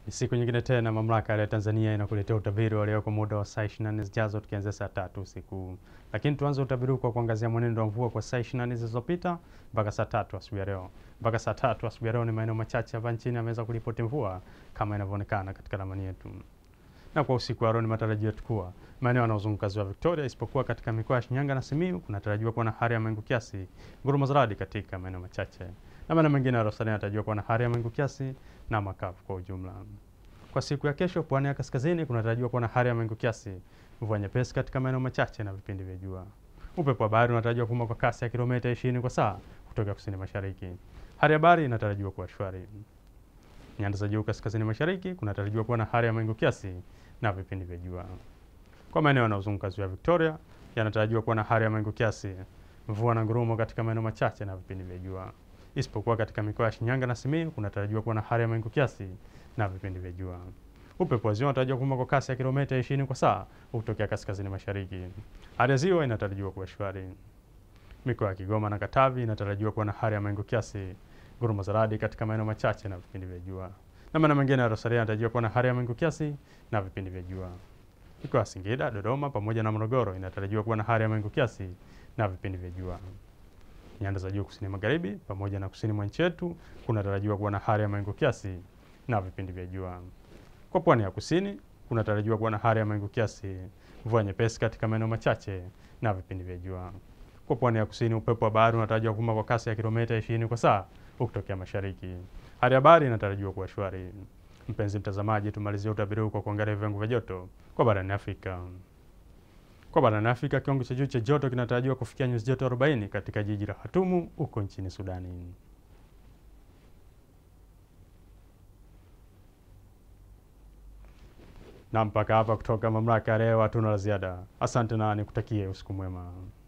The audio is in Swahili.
Ni siku nyingine tena mamlaka ya Tanzania inakuletea utabiri wa leo kwa muda wa saa 24 zijazo tukianzia saa tatu usiku. Lakini tuanze utabiri kwa kuangazia mwenendo wa mvua kwa saa 24 zilizopita mpaka saa tatu asubuhi ya leo. Mpaka saa tatu asubuhi ya leo ni maeneo machache hapa nchini yameweza kuripoti mvua kama inavyoonekana katika ramani yetu. Na kwa usiku wa leo ni matarajio yetu kuwa maeneo yanayozunguka ziwa Victoria isipokuwa katika mikoa ya Shinyanga na Simiyu kunatarajiwa kuwa na hali ya mawingu kiasi, ngurumo za radi katika maeneo machache. Na maeneo mengine ya Rosalia yanatarajiwa kuwa na hali ya mawingu kiasi na makavu kwa ujumla. Kwa siku ya kesho, pwani ya kaskazini kunatarajiwa kuwa na hali ya mawingu kiasi, mvua nyepesi katika maeneo machache na vipindi vya jua. Upepo wa bahari unatarajiwa kuvuma kwa kasi ya kilomita 20 kwa saa kutoka kusini mashariki. Hali ya bahari inatarajiwa kuwa shwari. Nyanda za juu kaskazini mashariki kunatarajiwa kuwa na hali ya mawingu kiasi na vipindi vya jua. Kwa maeneo yanayozunguka ziwa Victoria yanatarajiwa kuwa na hali ya mawingu kiasi, mvua na ngurumo katika maeneo machache na vipindi vya jua. Isipokuwa katika mikoa ya Shinyanga na Simiyu kunatarajiwa kuwa na hali ya mawingu kiasi na vipindi vya jua. Upepo wa ziwa unatarajiwa kuvuma kwa kasi ya kilomita 20 kwa saa kutokea kaskazini mashariki. Hali ya ziwa inatarajiwa kuwa shwari. Mikoa ya Kigoma na Katavi inatarajiwa kuwa na hali ya mawingu kiasi, ngurumo za radi katika maeneo machache na vipindi vya jua. Na maeneo mengine ya Rosalia yanatarajiwa kuwa na hali ya mawingu kiasi na vipindi vya jua. Mikoa ya Singida, Dodoma pamoja na Morogoro inatarajiwa kuwa na hali ya mawingu kiasi na vipindi vya jua. Nyanda za juu kusini magharibi pamoja na kusini mwa nchi yetu kunatarajiwa kuwa na hali ya mawingu kiasi na vipindi vya jua. Kwa pwani ya kusini kunatarajiwa kuwa na hali ya mawingu kiasi, mvua nyepesi katika maeneo machache na vipindi vya jua. Kwa pwani ya kusini upepo wa bahari unatarajiwa kuvuma kwa kasi ya kilomita 20 kwa saa ukitokea mashariki. Hali ya bahari inatarajiwa kuwa shwari. Mpenzi mtazamaji, tumalizie utabiri huu kwa kuangalia viwango vya joto kwa barani Afrika. Kwa barani Afrika, kiwango cha juu cha joto kinatarajiwa kufikia nyuzi joto 40 katika jiji la Khartoum huko nchini Sudani. Na mpaka hapa kutoka mamlaka ya leo hatuna la ziada. Asante na nikutakie usiku mwema.